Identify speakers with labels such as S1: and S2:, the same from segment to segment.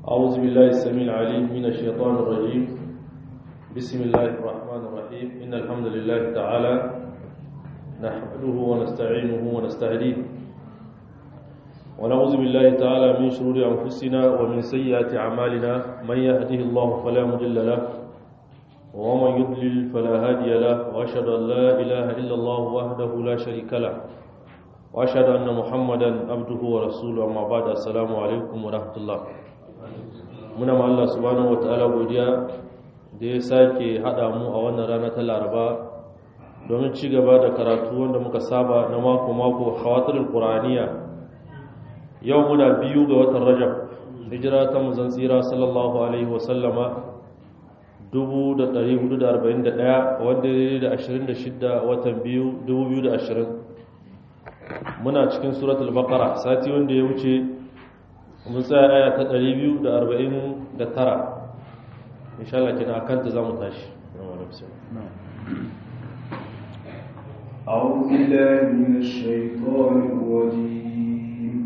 S1: أعوذ بالله السميع العليم من الشيطان الرجيم بسم الله الرحمن الرحيم إن الحمد لله تعالى نحمده ونستعينه ونستهديه ونعوذ بالله تعالى من شرور أنفسنا ومن سيئات أعمالنا من يهده الله فلا مضل له ومن يضلل فلا هادي له وأشهد أن لا إله إلا الله وحده لا شريك له وأشهد أن محمدا عبده ورسوله أما بعد السلام عليكم ورحمة الله muna ma Allah subhanahu wataala godiya da ya sake hada mu a wannan rana ta Laraba domin ci gaba da karatu wanda muka saba na mako mako khawatirul qur'aniya yau muna biyu ga watan Rajab hijira ta manzon tsira sallallahu alaihi wa sallama 1441 wanda ya da 26 watan biyu 2020 muna cikin suratul baqara sati wanda ya wuce mun tsaya aya ta 249 insha Allah kina akanta zamu tashi
S2: أعوذ بالله من الشيطان الرجيم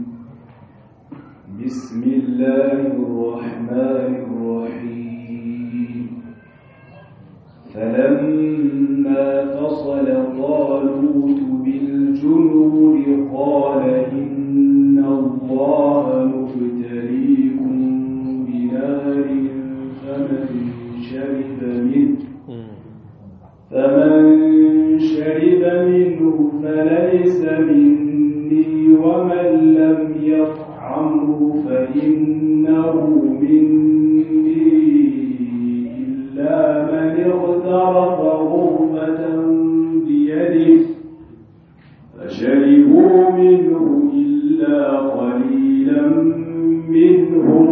S2: بسم الله الرحمن الرحيم فلما فصل طالوت بالجنود قال إن الله مبتليكم بنار فمن شرب منه فمن شرب منه فليس مني ومن لم يطعمه فإنه مني إلا من اغترف غرفة بيده فشربوا منه إلا قليلا منهم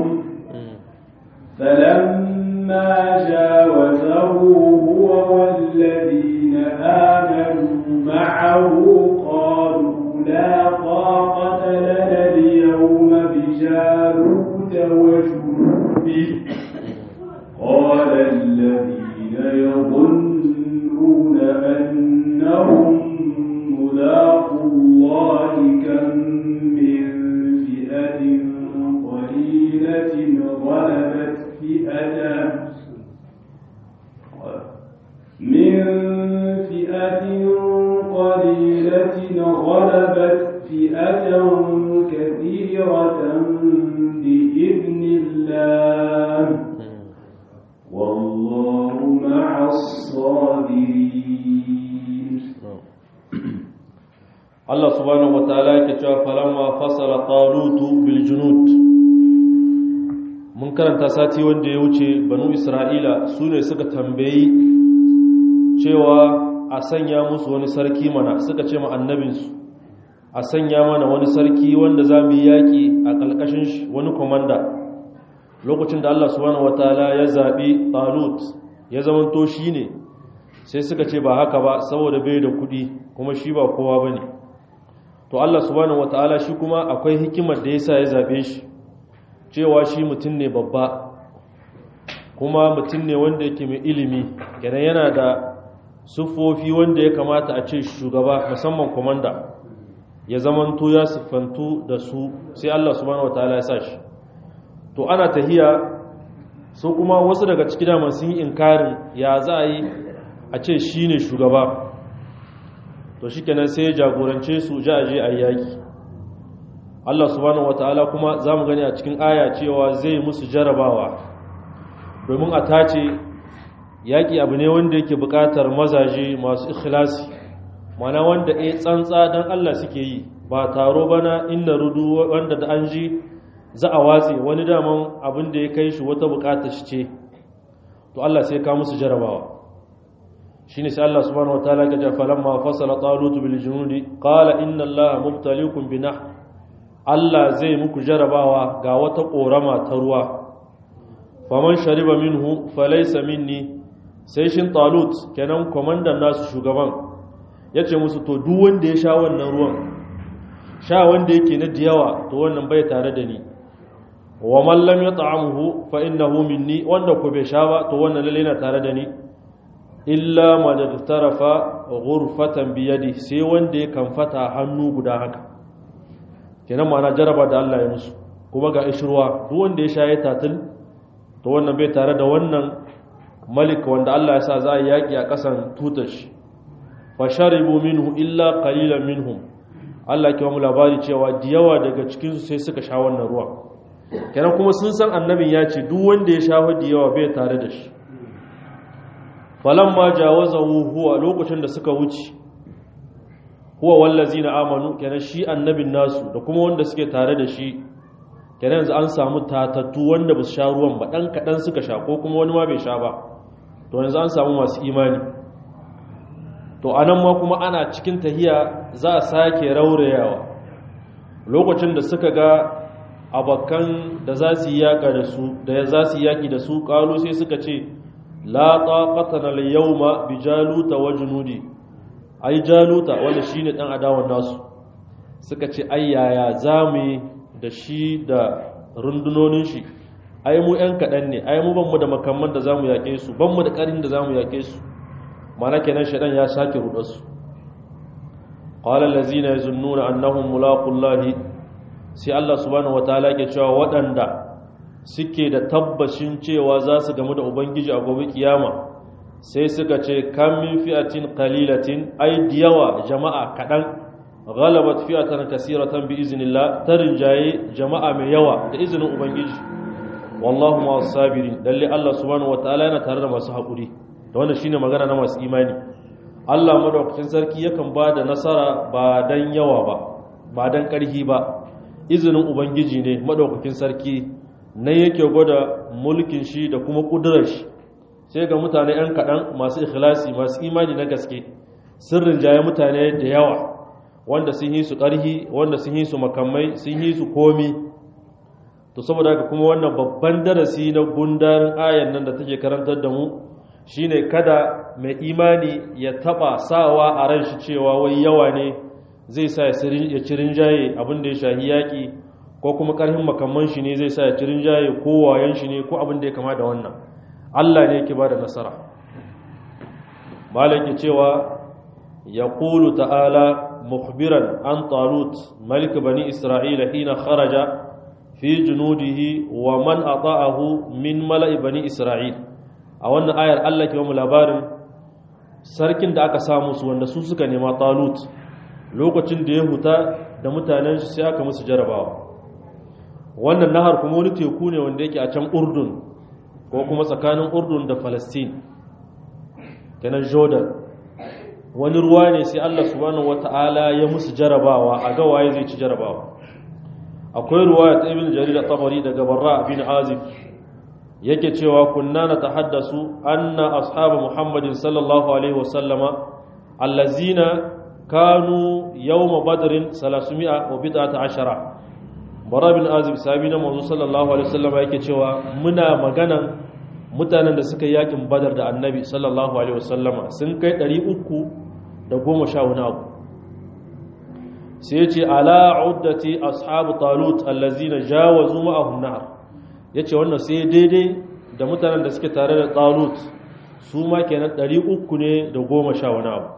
S2: فلما جاوزه هو والذين آمنوا معه قالوا لا طاقة لنا اليوم بجالوت وجنوده قال الذين يظنون أنهم ملاقوا الله كم من فئة قليلة غلبت فئة من فئة قليلة غلبت فئة كثيرة بإذن الله والله مع الصابرين
S1: Allah subhanahu wataala yake cewa falamma fasala talutu bil junud mun karanta sati wanda ya wuce banu isra'ila su ne suka tambayi cewa a sanya musu wani sarki mana suka ce ma annabinsu a sanya mana wani sarki wanda za mu yi yaƙi a ƙalƙashin shi wani komanda lokacin da Allah subhanahu wataala ya zaɓi talut ya zamanto shi ne sai suka ce ba haka ba saboda bai da kuɗi kuma shi ba kowa ba ne to Allah subhanahu wataala shi kuma akwai hikimar da yasa ya zabe shi cewa shi mutum ne babba kuma mutum ne wanda yake mai ilimi kenan yana da siffofi wanda ya kamata a ce shugaba musamman komanda ya zamanto ya siffantu da su sai Allah subhanahu wataala ya sa shi to ana tahiya su kuma wasu daga ciki da sun yi inkarin ya za a yi a ce shi ne shugaba to shi kenan sai ya jagorance su ja aje a yaki Allah subhanahu wataala kuma za mu gani a cikin aya cewa zai musu jarabawa domin a tace yaki abu ne wanda yake buƙatar mazaje masu ikhlasi mana wanda eh tsantsa dan Allah suke yi ba taro bana inna rudu wanda da an ji za a watse wani daman abin da ya kai shi wata buƙatar shi ce to Allah sai ka musu jarabawa shine sai Allah subhanahu wataala ya ce falamma fasala talut bil junudi qala inna allaha mubtaliikum binah Allah zai muku jarabawa ga wata korama ta ruwa faman shariba minhu falaysa minni sai shin talut kenan komandan nasu shugaban yace musu to duk wanda ya sha wannan ruwan sha wanda yake na diyawa to wannan bai tare da ni wa man lam yat'amuhu fa innahu minni wanda ko bai sha ba to wannan lalle yana tare da ni illa man iktarafa ghurfatan bi yadi sai wanda ya kamfata hannu guda haka kenan ma'ana jaraba da Allah ya musu kuma ga ishirwa duk wanda ya shaye tatil to wannan bai tare da wannan malik wanda Allah ya sa za a yaki a kasan tutar shi fa sharibu minhu illa qalilan minhum Allah ke mu labari cewa da yawa daga cikin su sai suka sha wannan ruwa kenan kuma sun san annabin ya ce duk wanda ya sha da yawa bai tare da shi falamma jawazahu huwa lokacin da suka wuce huwa wallazina amanu kenan shi annabin nasu da kuma wanda suke tare da shi kenan yanzu an samu tatattu wanda ba su sha ruwan ba dan kadan suka sha ko kuma wani ma bai sha ba to yanzu an samu masu imani to anan ma kuma ana cikin tahiya za a sake raurayawa lokacin da suka ga abakan da za su yi yaka da su da za su yi yaki da su kalu sai suka ce la taqatana al-yawma bi jaluta wa junudi ai jaluta wanda shine dan adawan nasu suka ce ai yaya zamu da shi da rundunonin shi ai mu yan kadan ne ai mu banmu da makamman da zamu yake su banmu da karin da zamu yake su mana kenan shedan ya sake rudar su qala allazina yazunnuna annahum mulaqullahi sai Allah subhanahu wataala ke cewa waɗanda suke da tabbashin cewa za su gamu da ubangiji a gobe kiyama sai suka ce kan min fi'atin qalilatin ay diyawa jama'a kadan ghalabat fi'atan kaseeratan bi iznillah tarinjaye jama'a mai yawa da izinin ubangiji wallahu ma sabirin lalle Allah subhanahu wataala yana tare da masu hakuri da wannan shine magana na masu imani Allah madaukakin sarki yakan ba da nasara ba dan yawa ba ba dan karhi ba izinin ubangiji ne madaukakin sarki na yake gwada mulkin shi da kuma kudurar shi sai ga mutane yan kaɗan masu ikhlasi masu imani na gaske sirrin jaye mutane da yawa wanda sun yi su ƙarhi wanda sun yi su makamai sun yi su komi to saboda haka kuma wannan babban darasi na gundarin ayan nan da take karantar da mu shine kada mai imani ya taba sawa a ran shi cewa wai yawa ne zai sa ya ci rinjaye abin da ya shahi yaƙi ko kuma ƙarfin makamman shi ne zai sa ya ci rinjaye ko wayan shi ne ko abin da ya kama da wannan Allah ne yake ba da nasara malam ke cewa ya ƙulu ta'ala mukhbiran an talut malik bani isra'ila hina kharaja fi junudihi wa man ata'ahu min mala'i bani isra'il a wannan ayar Allah ke mu labarin sarkin da aka samu su wanda su suka nema talut lokacin da ya huta da mutanen shi sai aka musu jarabawa wannan nahar kuma wani teku ne wanda yake a can urdun ko kuma tsakanin urdun da falastin kenan jordan wani ruwa ne sai allah subhanahu wata'ala ya musu jarabawa a ga waye zai ci jarabawa akwai ruwa ta ibn jarir tabari daga barra bin azib yake cewa kunna na tahaddasu anna ashabu muhammadin sallallahu alaihi wasallama allazina kanu yawma badrin 300 wa bid'ata ashara bara bin azib sahabi na manzo sallallahu alaihi wasallam yake cewa muna maganan mutanen da suka yakin badar da annabi sallallahu alaihi wasallama sun kai 300 da goma sha wani abu sai yace ala uddati ashabu talut allazina jawazu ma'ahum nahar yace wannan sai daidai da mutanen da suke tare da talut su ma kenan 300 ne da goma sha wani abu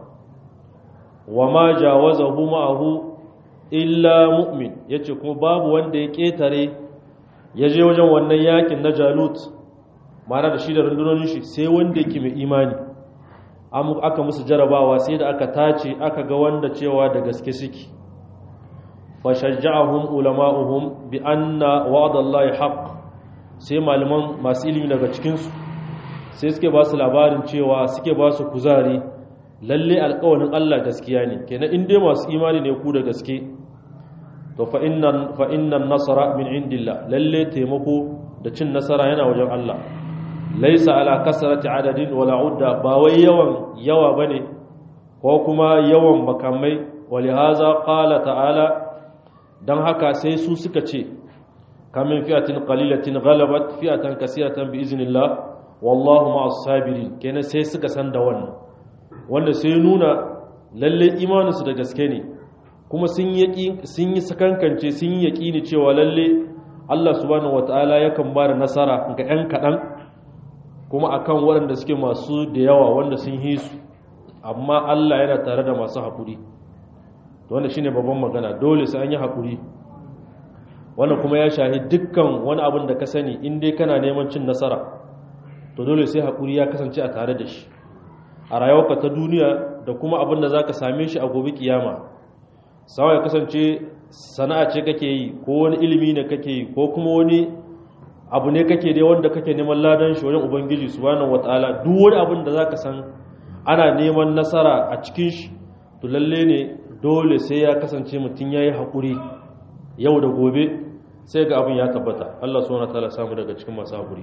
S1: wa ma jawazahu ma'ahu illa mu'min yace kuma babu wanda ya ketare ya je wajen wannan yakin na jalut mara da shi da rundunonin shi sai wanda yake mai imani aka musu jarabawa sai da aka tace aka ga wanda cewa da gaske suke fashajja'ahum ulama'uhum bi anna wa'dallahi haqq sai malaman masu ilimi daga cikin su sai suke ba su labarin cewa suke ba su kuzari lalle alƙawarin Allah gaskiya ne kenan in dai masu imani ne ku da gaske to fa innan fa innan nasara min indillah lalle taimako da cin nasara yana wajen Allah laisa ala kasrati adadin wala udda ba wai yawan yawa bane ko kuma yawan makamai walihaza qala ta'ala dan haka sai su suka ce kamin fi'atin qalilatin ghalabat fi'atan kaseeratan bi iznillah wallahu ma'as sabirin kenan sai suka san da wannan wanda sai nuna lalle imaninsu da gaske ne kuma sun yi sakankance sun yi yaƙini cewa lalle Allah subhanahu wata'ala yakan ba da nasara ga 'yan kaɗan kuma akan waɗanda suke masu da yawa wanda sun yi su amma Allah yana tare da masu haƙuri wanda shi ne babban magana dole sai an yi haƙuri wannan kuma ya shahi dukkan wani abin da ka sani in dai kana neman cin nasara to dole sai haƙuri ya kasance a tare da shi a rayuwarka ta duniya da kuma abin da za ka same shi a gobe kiyama sawa ya kasance sana'a ce kake yi ko wani ilimi ne kake yi ko kuma wani abu ne kake dai wanda kake neman ladan shi wajen ubangiji subhanahu wataala duk wani abin da zaka san ana neman nasara a cikin shi to lalle ne dole sai ya kasance mutum yayi hakuri yau da gobe sai ga abin ya tabbata Allah subhanahu wataala samu daga cikin masu hakuri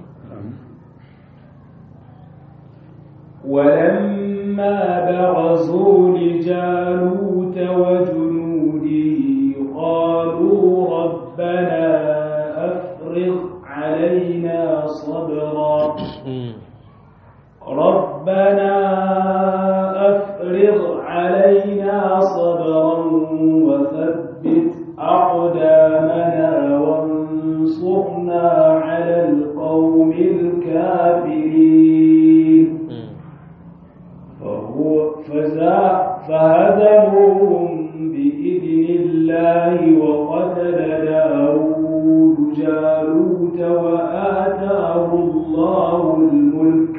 S2: ولما برزوا لجالوت وجنوده قالوا ربنا أفرغ علينا صبرا ربنا أفرغ علينا صبرا وثبت أقدامنا وانصرنا على القوم الكافرين فهو فزا فهزموهم بإذن الله وقتل داود جالوت وآتاه الله الملك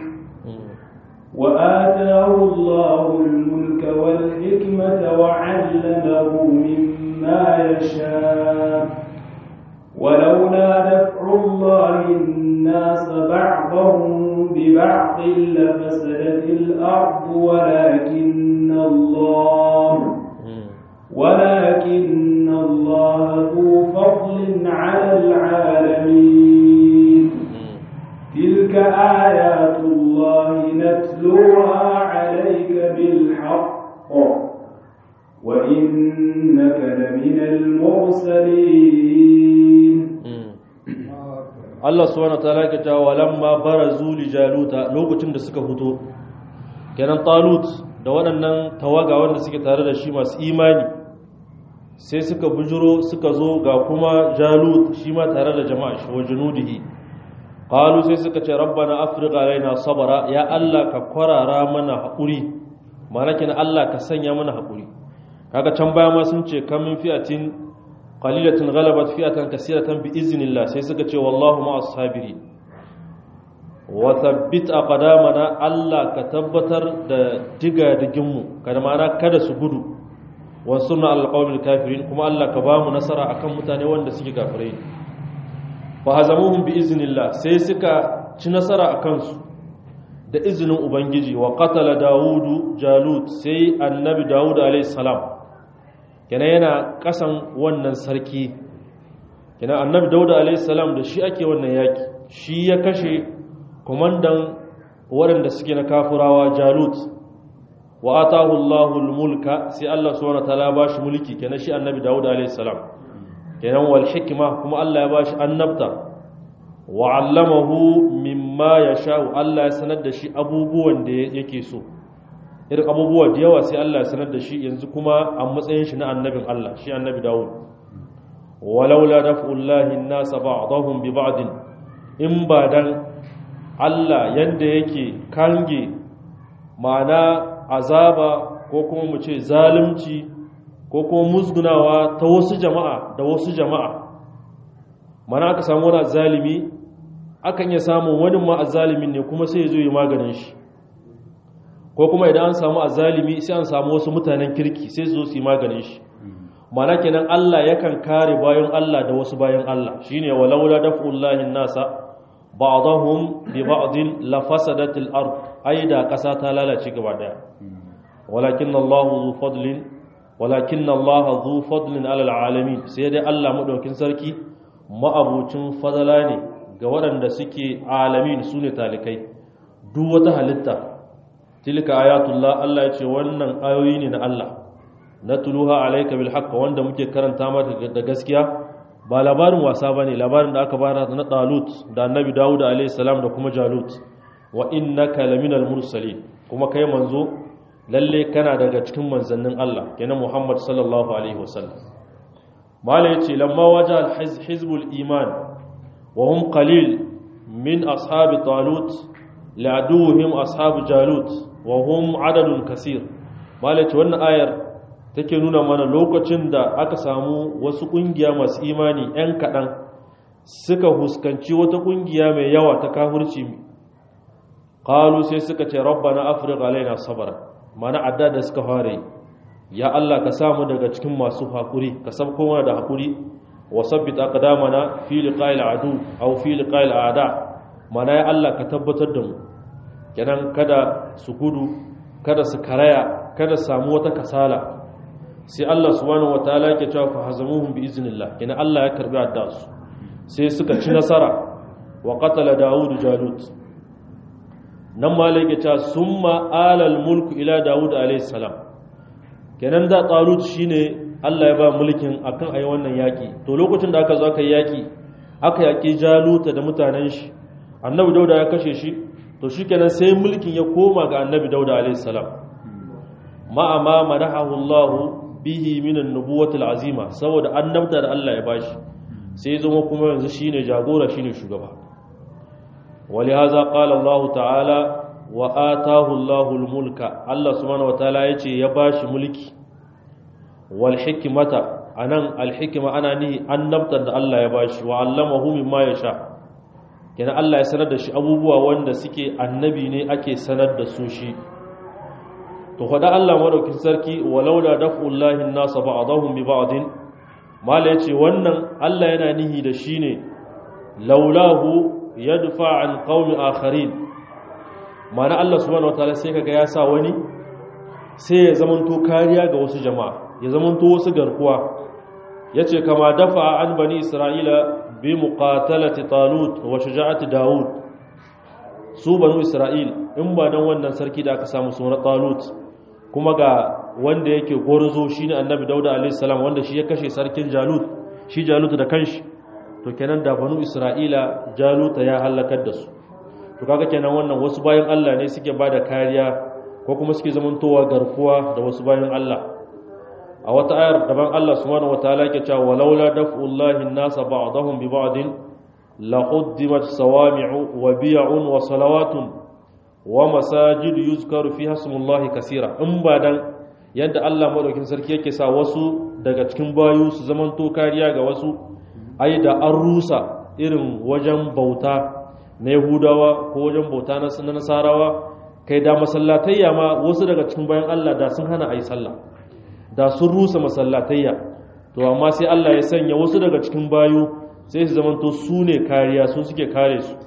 S2: وآتاه الله الملك والحكمة وعلمه مما يشاء ولولا دفع الله الناس بعضهم ببعض لفسدت الأرض ولكن الله ولكن الله ذو فضل على العالمين تلك آيات الله نتلوها عليك بالحق وإنك لمن المرسلين
S1: Allah subhanahu wataala ya ce walamma barazu li jaluta lokacin da suka fito kenan talut da waɗannan tawaga wanda suke tare da shi masu imani sai suka bujuro suka zo ga kuma jalut shi ma tare da jama'a shi wa junudihi qalu sai suka ce rabbana afrigh alaina sabara ya Allah ka kwarara mana haƙuri ma'ana kenan Allah ka sanya mana haƙuri kaga can baya ma sun ce kamin fi'atin qalilatin ghalabat fi'atan kaseeratan bi iznillah sai suka ce wallahu ma'as sabirin wa thabbit aqdamana Allah ka tabbatar da diga digin mu kada ma'ana kada su gudu wa sunna alqawmil kafirin kuma Allah ka ba mu nasara akan mutane wanda suke kafirai fa hazamuhum bi iznillah sai suka ci nasara akan su da izinin ubangiji wa qatala daudu jalut sai annabi daud alayhi salam kenan yana kasan wannan sarki kenan annabi dauda alaihissalam da shi ake wannan yaki shi ya kashe komandan waɗanda suke na kafurawa jalut wa atahu allahul mulka sai allah subhanahu wataala ya bashi mulki kenan shi annabi dauda alaihissalam kenan wal hikma kuma allah ya bashi annabta wa allamahu mimma yasha'u allah ya sanar da shi abubuwan da yake so irin abubuwa da yawa sai Allah ya sanar da shi yanzu kuma a matsayin shi na annabin Allah shi annabi Dawud walaula daf'ullahi an-nas ba'dahum bi ba'd in ba dan Allah yanda yake kange ma'ana azaba ko kuma mu ce zalunci ko kuma musgunawa ta wasu jama'a da wasu jama'a mana aka samu wani zalimi akan iya samun wani ma zalimin ne kuma sai ya zo yi maganin shi ko kuma idan an samu azalimi sai an samu wasu mutanen kirki sai zo su yi maganin shi mana kenan Allah yakan kare bayan Allah da wasu bayan Allah shine walaula daf'ullahi nasa ba'dahum bi ba'din la fasadatil ard aida kasa ta lalace gaba daya walakin Allah zu fadlin walakin Allah zu fadlin alal alamin sai dai Allah madaukin sarki ma'abucin fadala ne ga waɗanda suke alamin sune talikai duk wata halitta tilka ayatullah Allah ya ce wannan ayoyi ne na Allah na tuluha alayka bil haqq wanda muke karanta mata da gaskiya ba labarin wasa bane labarin da aka bayar na Talut da Annabi Dawud alayhi salam da kuma Jalut wa innaka laminal mursalin kuma kai manzo lalle kana daga cikin manzannin Allah kenan Muhammad sallallahu alaihi wasallam mala yace lamma waja al hizbul iman wa hum qalil min ashabi Talut la'aduhum ashabu Jalut wa hum adadun kasir malaci wannan ayar take nuna mana lokacin da aka samu wasu ƙungiya masu imani 'yan kaɗan suka huskanci wata ƙungiya mai yawa ta kafirci ƙalu sai suka ce rabba na afirka alaina sabara mana adda da suka fara yi ya Allah ka samu daga cikin masu haƙuri ka sabko mana da haƙuri wa sabbit aqdamana fi liqa'il adu aw fi liqa'il a'da mana ya Allah ka tabbatar da mu kenan kada su gudu kada su karaya kada samu wata kasala sai Allah subhanahu wataala yake cewa fa hazamuhum bi iznillah kenan Allah ya karbi addasu sai suka ci nasara wa qatala daud jalut nan malai yake cewa summa alal mulku ila daud alayhi salam kenan da talut shine Allah ya ba mulkin akan ayi wannan yaki to lokacin da aka zo aka yaki aka yaki jaluta da mutanen shi annabi dauda ya kashe shi to shikenan sai mulkin ya koma ga annabi dauda alayhi salam ma'a ma madahahu Allah bihi min an-nubuwati al-azima saboda annabta da Allah ya bashi sai zama kuma yanzu shine jagora shine shugaba walihaza qala Allah ta'ala wa atahu Allah al-mulka Allah subhanahu wa ta'ala yace ya bashi mulki wal hikmata anan al-hikma ana ni annabta da Allah ya bashi wa allamahu mimma yasha kenan Allah ya sanar da shi abubuwa wanda suke annabi ne ake sanar da su shi to faɗa Allah madaukin sarki walau da daf'ullahi an-nasa ba'dahum bi ba'din mala yace wannan Allah yana nihi da shi ne laulahu yadfa an qaumi akharin mana Allah subhanahu wataala sai kaga ya sa wani sai ya zamanto kariya ga wasu jama'a ya zamanto wasu garkuwa yace kama dafa an bani isra'ila bi muqatalati talut wa shuja'ati daud su banu isra'il in ba dan wannan sarki da aka samu sunan talut kuma ga wanda yake gwarzo shine annabi dauda alayhi salam wanda shi ya kashe sarkin jalut shi jalut da kanshi to kenan da banu isra'ila jaluta ya halakar da su to kaga kenan wannan wasu bayan Allah ne suke bada kariya ko kuma suke zamantowa garkuwa da wasu bayan Allah a wata ayar daban Allah subhanahu wataala yake cewa walaula daf'ullahi an-nasa ba'dahum bi ba'din la quddimat sawami'u wa bi'un wa salawatun wa masajid yuzkaru fiha ismullahi kaseera in ba dan yadda Allah madaukin sarki yake sa wasu daga cikin bayu su zamanto kariya ga wasu ai da an rusa irin wajen bauta na Yahudawa ko wajen bauta na Nasarawa kai da masallatayya ma wasu daga cikin bayan Allah da sun hana ayi sallah da sun rusa masallatayya to amma sai Allah ya sanya wasu daga cikin bayu sai su zamanto su ne kariya su suke kare su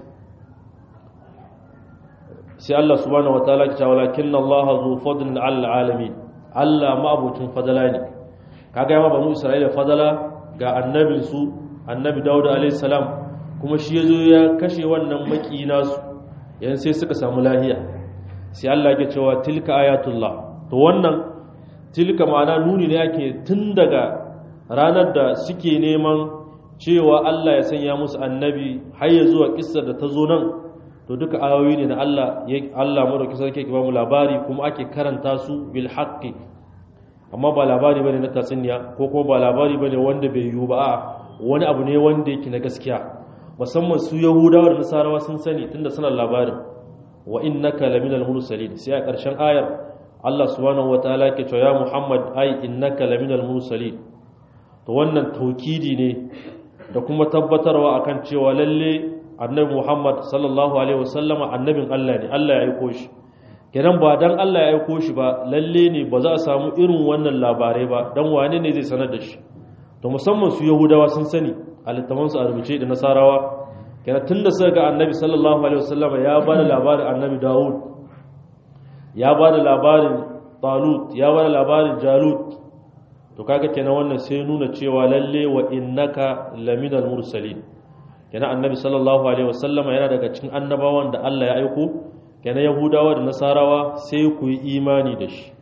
S1: sai Allah subhanahu wataala ya ce walakinna Allah zu fadlin 'alal alamin Allah ma'abucin fadala ne kaga yamma banu Isra'ila fadala ga annabin su annabi Dawud alayhi salam kuma shi yazo ya kashe wannan maki nasu yan sai suka samu lahiya sai Allah ya cewa tilka ayatullah to wannan tilka ma'ana nuni ne yake tun daga ranar da suke neman cewa Allah ya sanya musu annabi har ya zuwa kissar da ta zo nan to duka ayoyi ne na Allah Allah madauki sarki ke ba mu labari kuma ake karanta su bil haqqi amma ba labari bane na tatsuniya ko kuma ba labari bane wanda bai yiwu ba a wani abu ne wanda yake na gaskiya musamman su yahudawa da nasarawa sun sani tunda suna labarin wa innaka laminal mursalin sai a ƙarshen ayar Allah subhanahu wataala yake cewa ya Muhammad ai innaka laminal mursalin to wannan taukidi ne da kuma tabbatarwa akan cewa lalle annabi Muhammad sallallahu alaihi wasallama annabin Allah ne Allah ya aiko shi kenan ba dan Allah ya aiko shi ba lalle ne ba za a samu irin wannan labarai ba dan wane ne zai sanar da shi to musamman su Yahudawa sun sani a littafan su a rubuce da Nasarawa kenan tunda suka ga annabi sallallahu alaihi wasallama ya ba da labarin annabi Dawud ya ba da labarin Talut ya ba da labarin Jalut to kaga kenan wannan sai nuna cewa lalle wa innaka laminal mursalin kenan annabi sallallahu alaihi wasallama yana daga cikin annabawan da Allah ya aiko kenan yahudawa da nasarawa sai ku yi imani da shi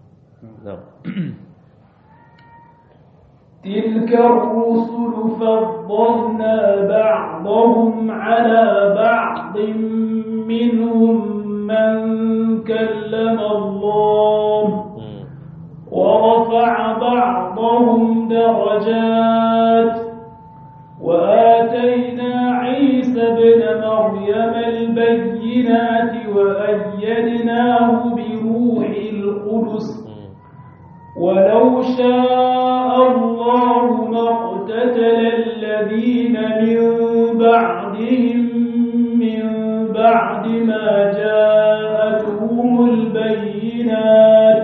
S2: تلك الرسل فضلنا بعضهم على بعض منهم من كلم الله ورفع بعضهم درجات وآتينا عيسى ابن مريم البينات وأيدناه بروح القدس ولو شاء الله ما اقتتل الذين من بعدهم من بعد ما جاءتهم البينات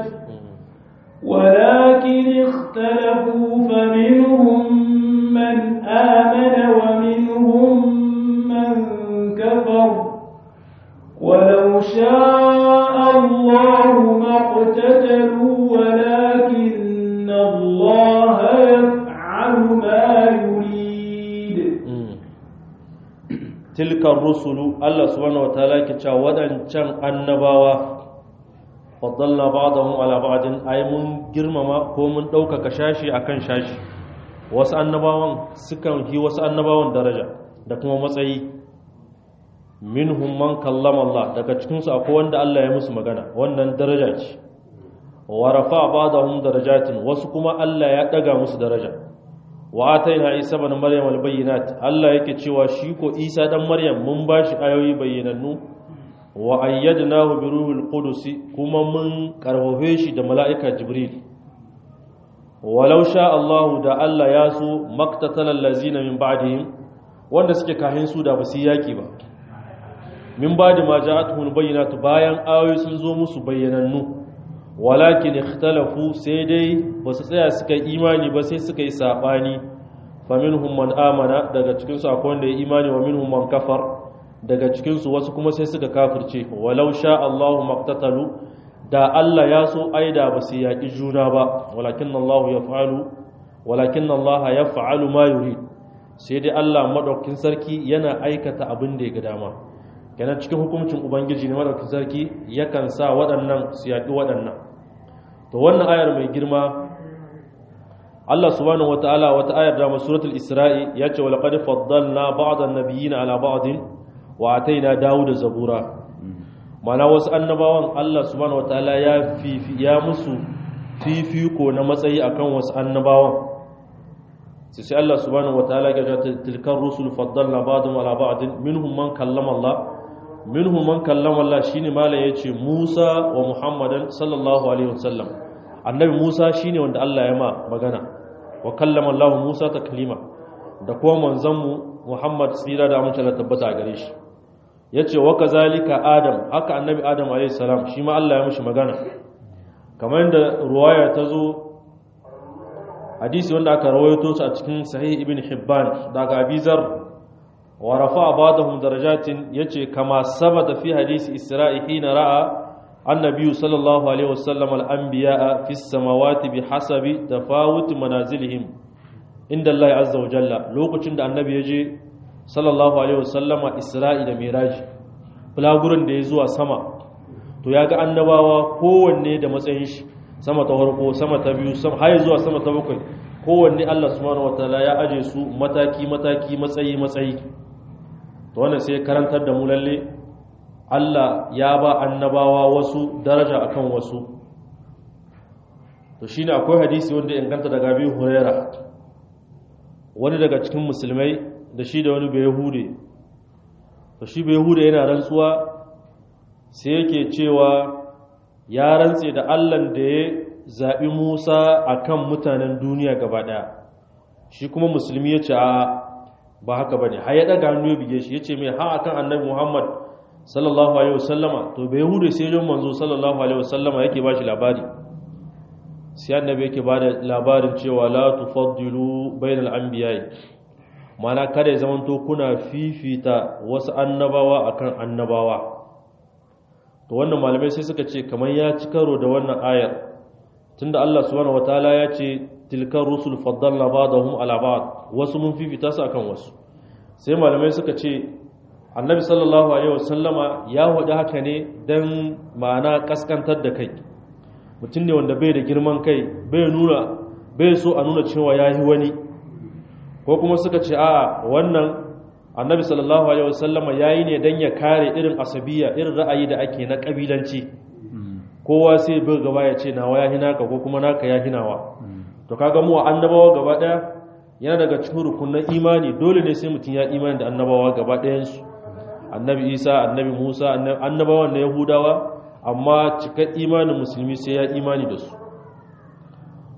S2: ولكن اختلفوا فمنهم من آمن ومنهم من كفر ولو شاء الله ما اقتتلوا ولكن الله يفعل ما يريد
S1: tilkar rusulu Allah subhanahu wataala ke cewa wadancan annabawa faddalna ba'dahum ala ba'din ay mun girmama ko mun ɗaukaka shashi akan shashi wasu annabawan sukan yi wasu annabawan daraja da kuma matsayi minhum man kallama Allah daga cikin su akwai wanda Allah ya musu magana wannan daraja ce wa rafa ba'dahum darajatin wasu kuma Allah ya daga musu daraja wa ataina isa ibn maryam albayyinat Allah yake cewa shi ko isa dan maryam mun bashi ayoyi bayyanannu wa ayyadnahu bi ruhil qudus kuma mun karfafe shi da mala'ika jibril walau sha Allah da Allah ya so maktatala allazina min ba'dihim wanda suke kahin su da basu yaki ba min ba'di ma ja'atuhum bayyinatu bayan ayoyi sun zo musu bayyanannu walakin ikhtalafu sai dai basu tsaya suka imani ba sai suka yi sabani faminhum man amana daga cikin su akwai wanda ya imani wa minhum man kafar daga cikin su wasu kuma sai suka kafirce walau sha Allahu maqtatalu da Allah ya so aida ba su yaki juna ba walakin Allahu yaf'alu walakin Allah yaf'alu ma yurid sai dai Allah madaukakin sarki yana aikata abin da ya ga dama kenan cikin hukuncin ubangiji ne madaukakin sarki yakan sa waɗannan su yaki waɗannan to wannan ayar mai girma Allah subhanahu wataala wata ayar da suratul Isra'i ya ce walaqad faddalna ba'dan nabiyina ala ba'din wa ataina Dawuda zabura mana wasu annabawan Allah subhanahu wataala ya fifi ya musu fifiko na matsayi akan wasu annabawan sai sai Allah subhanahu wataala ya ce tilkar rusul faddalna ba'dhum ala ba'din minhum man kallama Allah minhum man kallama Allah shine malam yace Musa wa Muhammadan sallallahu alaihi wasallam annabi Musa shine wanda Allah ya ma magana wa kallama Allah Musa taklima da kuma manzanmu Muhammad tsira da amince da tabbata gare shi yace wa kazalika Adam haka annabi Adam alayhi salam shi ma Allah ya mishi magana kamar yadda ruwaya ta zo hadisi wanda aka rawaito su a cikin sahih ibn Hibban daga Abizar wa rafa'a ba'dahum darajatin yace kama sabata fi hadisi Isra'i hina ra'a النبي صلى الله عليه وسلم الأنبياء في السماوات بحسب تفاوت منازلهم عند الله عز وجل لوكacin da annabi yaje sallallahu alaihi wasallam Isra'i da Miraj bulagurin da ya zuwa sama to yaga annabawa kowanne da matsayin shi sama ta farko sama ta biyu sama har zuwa sama ta bakwai kowanne Allah subhanahu wataala ya aje su mataki mataki matsayi matsayi to wannan sai karantar da mu lalle Allah ya ba annabawa wasu daraja akan wasu to shine akwai hadisi wanda inganta daga Abi Huraira wani daga cikin musulmai da shi da wani bayahude to shi bayahude yana rantsuwa sai yake cewa ya rantse da Allah da ya zabi Musa akan mutanen duniya gaba daya shi kuma musulmi ya ce a ba haka bane har ya daga hannu ya bige shi yace mai ha akan annabi Muhammad sallallahu alaihi wasallama to bai hude sai jon manzo sallallahu alaihi wasallama yake bashi labari sai annabi yake bada labarin cewa la tufaddilu bainal anbiya'i mana kada ya zamanto kuna fifita wasu annabawa akan annabawa to wannan malamai sai suka ce kamar ya ci karo da wannan ayar tunda Allah subhanahu wataala ya ce tilkar rusul faddalna ba'dahum ala ba'd wasu mun fifita su akan wasu sai malamai suka ce annabi sallallahu alaihi wasallama ya hudu haka ne don ma'ana kaskantar da kai mutum ne wanda bai da girman kai bai nuna bai so a nuna cewa ya yi wani ko kuma suka ce a wannan annabi sallallahu alaihi wasallama ya yi ne don ya kare irin asabiya irin ra'ayi da ake na kabilanci kowa sai bai gaba ya ce nawa ya hinaka ko kuma naka ya hinawa to kaga mu annabawa gaba daya yana daga cikin rukunin imani dole ne sai mutum ya imani da annabawa gaba ɗayansu annabi isa annabi musa annabawan na yahudawa amma cikar imanin musulmi sai ya imani da su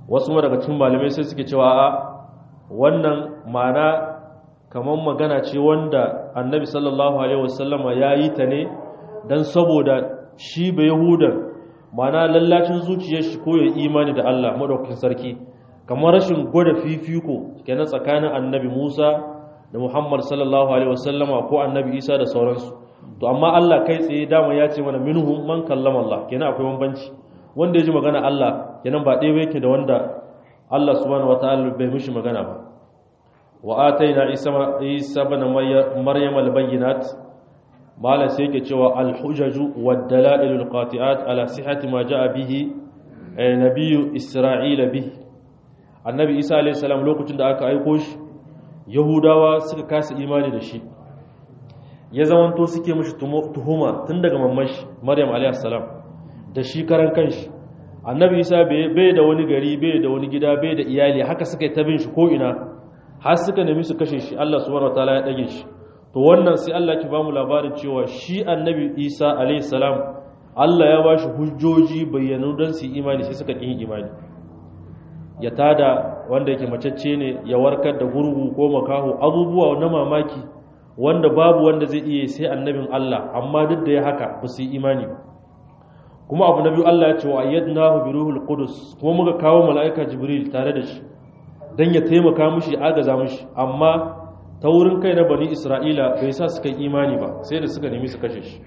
S1: wasu ma daga cikin malamai sai suke cewa a wannan ma'ana kamar magana ce wanda annabi sallallahu alaihi wasallama ya yi ta ne don saboda shi bai yahudan ma'ana lallacin zuciyar shi ko ya imani da Allah madaukakin sarki kamar rashin gwada fifiko kenan tsakanin annabi Musa da Muhammad sallallahu alaihi wasallama ko annabi Isa da sauransu to amma Allah kai tsaye dama ya ce mana minhum man kallama Allah kenan akwai bambanci wanda ya ji magana Allah kenan ba ɗaya yake da wanda Allah subhanahu wataala bai mishi magana ba wa ataina isa isa ibn maryam al-bayyinat malan sai yake cewa al-hujaju wad-dalail al-qati'at ala sihhati ma jaa bihi nabiyyu isra'ila bihi annabi isa alayhi salam lokacin da aka aiko shi yahudawa suka kasa imani da shi ya zamanto suke mishi tuhuma tun daga mamashi maryam alayhi salam da shi karan kanshi annabi isa bai da wani gari bai da wani gida bai da iyali haka suka yi tabin shi ko ina har suka nemi su kashe shi Allah subhanahu wataala ya dage shi to wannan sai Allah ki bamu labarin cewa shi annabi isa alayhi salam Allah ya bashi hujjoji bayyanu don su imani sai suka kin imani ya tada wanda yake macecce ne ya warkar da gurgu ko makaho abubuwa na mamaki wanda babu wanda zai iya sai annabin Allah amma duk da ya haka ba su yi imani ba kuma abu na biyu Allah ya ce wa ayyadnahu bi ruhul qudus kuma muka kawo mala'ika jibril tare da shi dan ya taimaka mishi ya agaza mishi amma ta wurin kai na bani isra'ila bai sa suka yi imani ba sai da suka nemi su kashe shi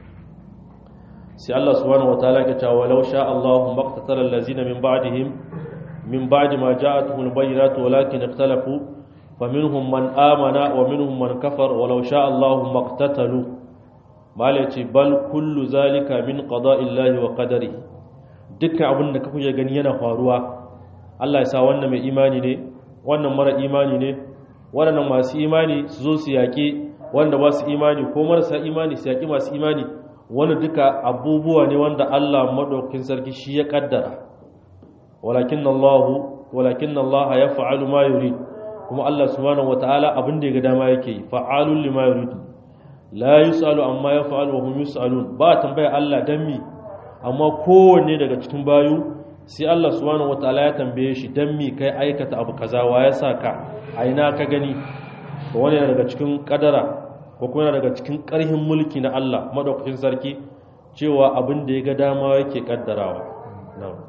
S1: sai Allah subhanahu wataala ya ce walau sha Allahu maqtatala allazina min ba'dihim min ba'di ma ja'atuhum al-bayyinatu walakin ikhtalafu faminhum man amana wa minhum man kafar walau sha Allahu maqtatalu mala ce bal kullu zalika min qada'illahi wa qadarihi dukkan abin da kuke gani yana faruwa Allah ya sa wannan mai imani ne wannan mara imani ne waɗannan masu imani su zo su yaƙi wanda ba su imani ko marasa imani su yaƙi masu imani wani duka abubuwa ne wanda Allah maɗaukin sarki shi ya ƙaddara walakin Allah walakin Allah ya fa'alu ma yurid kuma Allah subhanahu wataala abin da ya ga dama yake yi fa'alul lima yurid la yusalu amma ya fa'alu wa hum yusalun ba tambaya Allah dan mi amma kowanne daga cikin bayu sai Allah subhanahu wataala ya tambaye shi dan mi kai aikata abu kaza wa ya saka a ina ka gani to wani daga cikin kadara ko kuma daga cikin karhin mulki na Allah madaukakin sarki cewa abin da ya ga dama yake kaddarawa na'am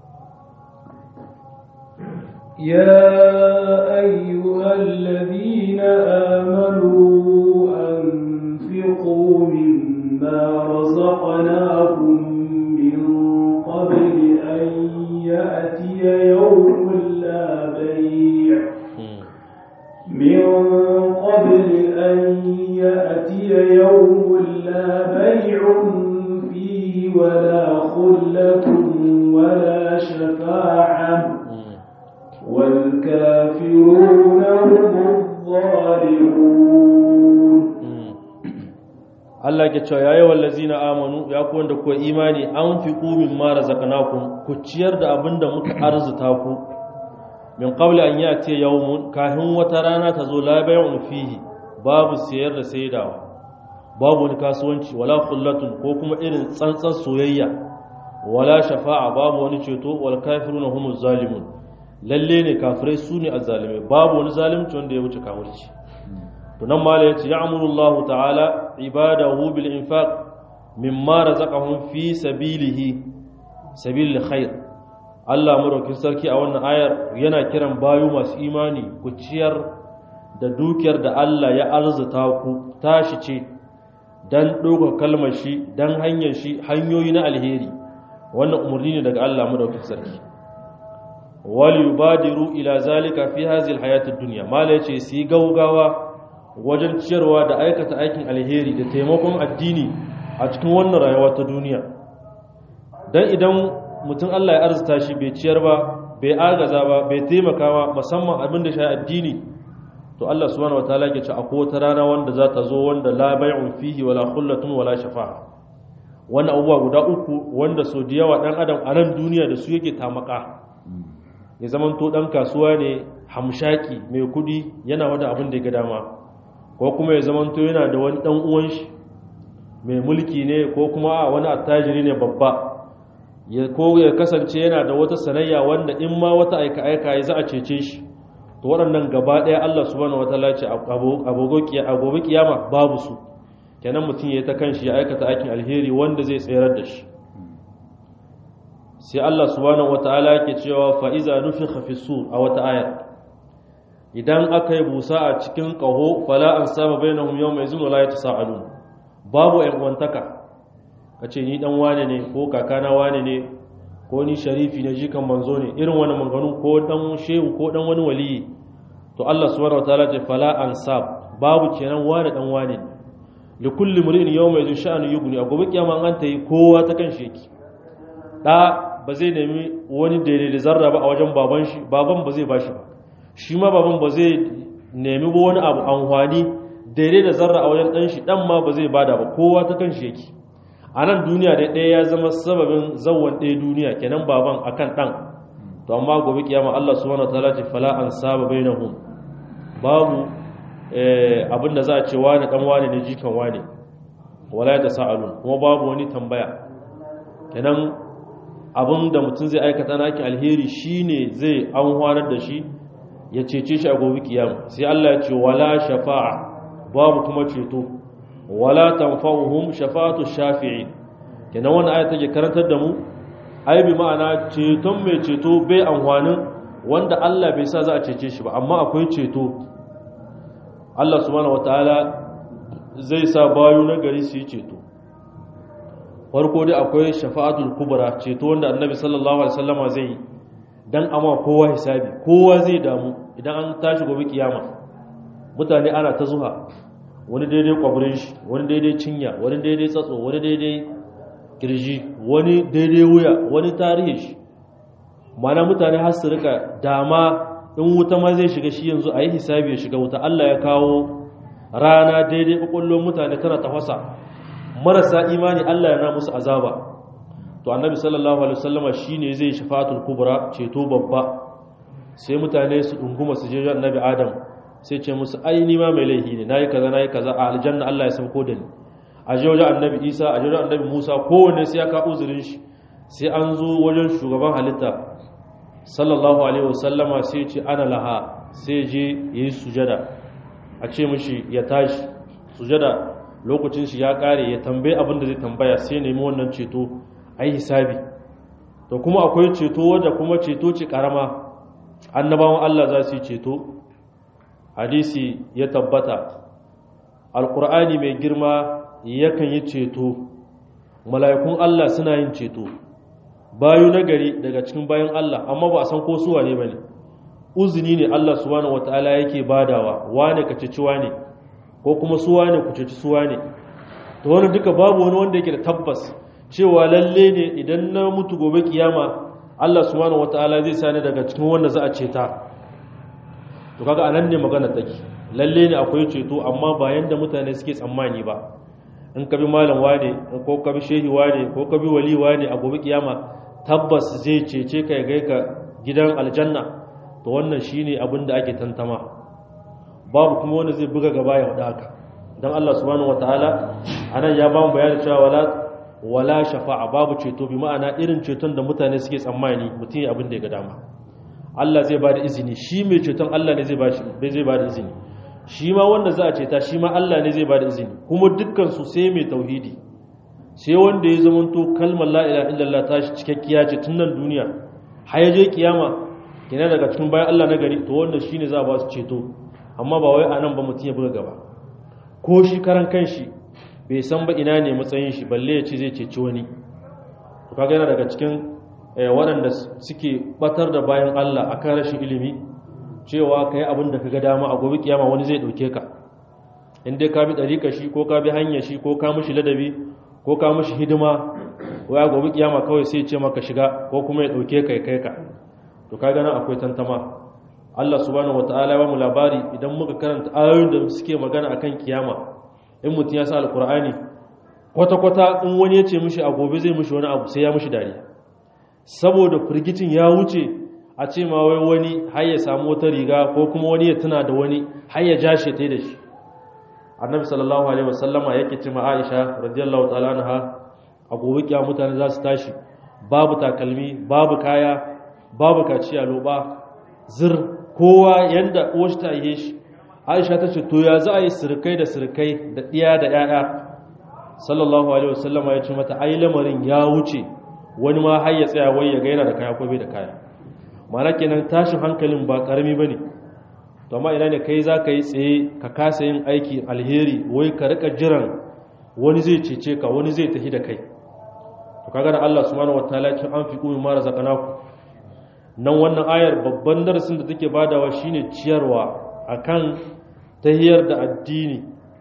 S2: يا أيها الذين آمنوا أنفقوا مما رزقناكم من قبل أن يأتي يوم لا بيع من قبل أن يأتي يوم لا بيع فيه ولا خلة ولا شفاعة والكافرون هم الظالمون
S1: Allah ke cewa yayi wallazina amanu ya ku wanda ku imani an fi qumin ma razaqnakum ku ciyar da abinda muka arzuta ku min qabli an yati yawmun kahin wata rana ta zo la bay'un fihi babu siyar da saidawa babu wani kasuwanci wala khullatun ko kuma irin tsantsan soyayya wala shafa'a babu wani ceto wal kafiruna humuz zalimun lalle ne kafirai su ne azzalimai babu wani zalimci wanda ya wuce kafirci to nan mala yace ya'muru Allahu ta'ala ibadahu bil infaq mimma razaqahum fi sabilihi sabilil khair Allah madaukin sarki a wannan ayar yana kiran bayu masu imani ku ciyar da dukiyar da Allah ya arzuta ku tashi ce dan doka kalmar shi dan hanyar shi hanyoyi na alheri wannan umarni ne daga Allah madaukin sarki wal yubadiru ila zalika fi hadhihi alhayati ad-dunya mala yace su gaugawa wajen ciyarwa da aikata aikin alheri da taimakon addini a cikin wannan rayuwa ta duniya dan idan mutum Allah ya arzuta shi bai ciyar ba bai agaza ba bai taimaka ba musamman abin da shi addini to Allah subhanahu wataala ya ce akwai wata rana wanda za ta zo wanda la bai'un fihi wala khullatun wala shafa'a wannan abubuwa guda uku wanda so da yawa dan adam a nan duniya da su yake tamaka ya zaman to dan kasuwa ne hamshaki mai kudi yana wada abin da ya ga dama ko kuma ya zaman to yana da wani dan uwan shi mai mulki ne ko kuma a wani attajiri ne babba ya ko ya kasance yana da wata sanayya wanda in ma wata aika aika ya za a cece shi to waɗannan gaba ɗaya Allah subhanahu wataala ce a gobe kiyama babu su kenan mutum ya ta kanshi ya aikata aikin alheri wanda zai tsayar da shi sai Allah subhanahu wataala yake cewa fa iza nufikha fi sur a wata aya idan aka yi busa a cikin qaho fala an saba bainahum yawma izin wala yatasaalun babu ƴan uwantaka kace ni dan wane ne ko kakana wane ne ko ni sharifi ne jikan manzo ne irin wani manganu ko dan shehu ko dan wani waliyi to Allah subhanahu wataala ce fala ansab babu kenan wane dan wane li kulli mri'in yawma yadun sha'anu yughni a gobe kiyama an ta yi kowa ta kan sheki da ba zai nemi wani daidai da zarra ba a wajen baban shi baban ba zai bashi ba shi ma baban ba zai nemi wani abu amfani daidai da zarra a wajen dan shi dan ma ba zai bada ba kowa ta kan sheki a nan duniya da ɗaya ya zama sababin zawon ɗaya duniya kenan baban akan ɗan to amma gobe kiyama Allah subhanahu wataala ce fala an saba bainahum babu abin da za a ce wani dan wani ne jikan wani wala ya tasaalun kuma babu wani tambaya kenan abin da mutum zai aikata na aikin alheri shine zai an da shi ya cece shi a gobe kiyama sai Allah ya ce wala shafa'a babu kuma ceto wala tanfa'uhum shafa'atu shafi'i kenan wannan aya take karantar da mu ai bi ma'ana ceton mai ceto bai amfanin wanda Allah bai sa za a cece shi ba amma akwai ceto Allah subhanahu wataala zai sa bayu na gari su yi ceto farko dai akwai shafa'atul kubra ceto wanda annabi sallallahu alaihi wasallama zai yi dan amma kowa hisabi kowa zai damu idan an tashi gobe kiyama mutane ana ta zuha wani daidai kwabirin shi wani daidai cinya wani daidai tsatso wani daidai kirji wani daidai wuya wani tarihi shi mana mutane har su rika dama in wuta ma zai shiga shi yanzu a yi hisabi ya shiga wuta Allah ya kawo rana daidai kwakwallon mutane tana tafasa marasa imani Allah ya na musu azaba to annabi sallallahu alaihi wasallama shine zai shafatul kubra ceto babba sai mutane su dunguma su je annabi adam sai ce musu ai ni ma mai laifi ne nayi kaza nayi kaza a aljanna Allah ya sauko da ni a je wajen annabi Isa a je wajen annabi Musa kowanne sai ya ka uzurin shi sai an zo wajen shugaban halitta sallallahu alaihi wasallama sai ce ana laha sai je yayi sujada a ce mishi ya tashi sujada lokacin shi ya kare ya tambaye abin da zai tambaya sai nemi wannan ceto ai hisabi to kuma akwai ceto wanda kuma ceto ce karama annabawan Allah za su yi ceto hadisi ya tabbata alkur'ani mai girma yakan yi ceto mala'ikun Allah suna yin ceto bayu nagari daga cikin bayan Allah amma ba a san ko suwa ne bane uzuni ne Allah subhanahu wataala yake badawa wane ka ceci wane ko kuma suwa ne ku ceci suwa ne to wannan duka babu wani wanda yake da tabbas cewa lalle ne idan na mutu gobe kiyama Allah subhanahu wataala zai sani daga cikin wanda za a ceta to kaga anan ne magana take lalle ne akwai ceto amma ba yanda mutane suke tsammani ba in ka bi malam wane ko ka bi shehi wane ko ka bi wali wane a gobe kiyama tabbas zai cece ka ya gai ka gidan aljanna to wannan shine abin da ake tantama babu kuma wanda zai buga gaba ya wada haka dan Allah subhanahu wataala anan ya ba mu bayani cewa wala wala shafa'a babu ceto bi ma'ana irin ceton da mutane suke tsammani mutum ya abin da ya ga dama Allah zai ba da izini shi mai ceton Allah ne zai ba zai ba da izini shi ma wanda za a ceta shi ma Allah ne zai ba da izini kuma dukkan su sai mai tauhidi sai wanda ya zamanto kalmar la ilaha illallah ta shi cikakkiya ce tun nan duniya har ya je kiyama kina daga cikin bayan Allah na gari to wanda shine za a ba su ceto amma ba wai anan ba mutum ya buga gaba ko shi karan kanshi bai san ba ina ne matsayin shi balle ya ce zai ceci wani to kaga yana daga cikin waɗanda suke batar da bayan Allah akan rashin ilimi cewa ka yi abin da ka ga dama a gobe kiyama wani zai ɗauke ka in dai ka bi ɗarika shi ko ka bi hanyar shi ko ka mushi ladabi ko ka mushi hidima waya gobe kiyama kawai sai ce maka shiga ko kuma ya ɗauke ka ya kai ka to ka gana akwai tantama Allah subhanahu wataala ya ba mu labari idan muka karanta ayoyin da suke magana akan kiyama in mutum ya sa alkur'ani kwata-kwata in wani ya ce mishi a gobe zai mishi wani abu sai ya mishi dariya saboda firgicin ya wuce a ce ma wai wani har ya samu wata riga ko kuma wani ya tuna da wani har ya jashe ta da shi annabi sallallahu alaihi wasallama yake ce ma aisha radiyallahu ta'ala anha a gobe kiya mutane za su tashi babu takalmi babu kaya babu kaciya loba zir kowa yanda uwashi ta yi shi aisha ta ce to ya za a yi sirkai da sirkai da ɗiya da ‘ya'ya sallallahu alaihi wasallama ya ce mata ai lamarin ya wuce wani ma har ya tsaya wai ya ga yana da kaya ko bai da kaya mana kenan tashin hankalin ba karami ba ne to amma ina ne kai za ka yi tsaye ka kasa yin aiki alheri wai ka rika jiran wani zai cece ka wani zai tafi da kai to kaga da Allah subhanahu wataala ce an fi kuma mara zakanaku nan wannan ayar babban darasin da take badawa shine ciyarwa akan tahiyar da addini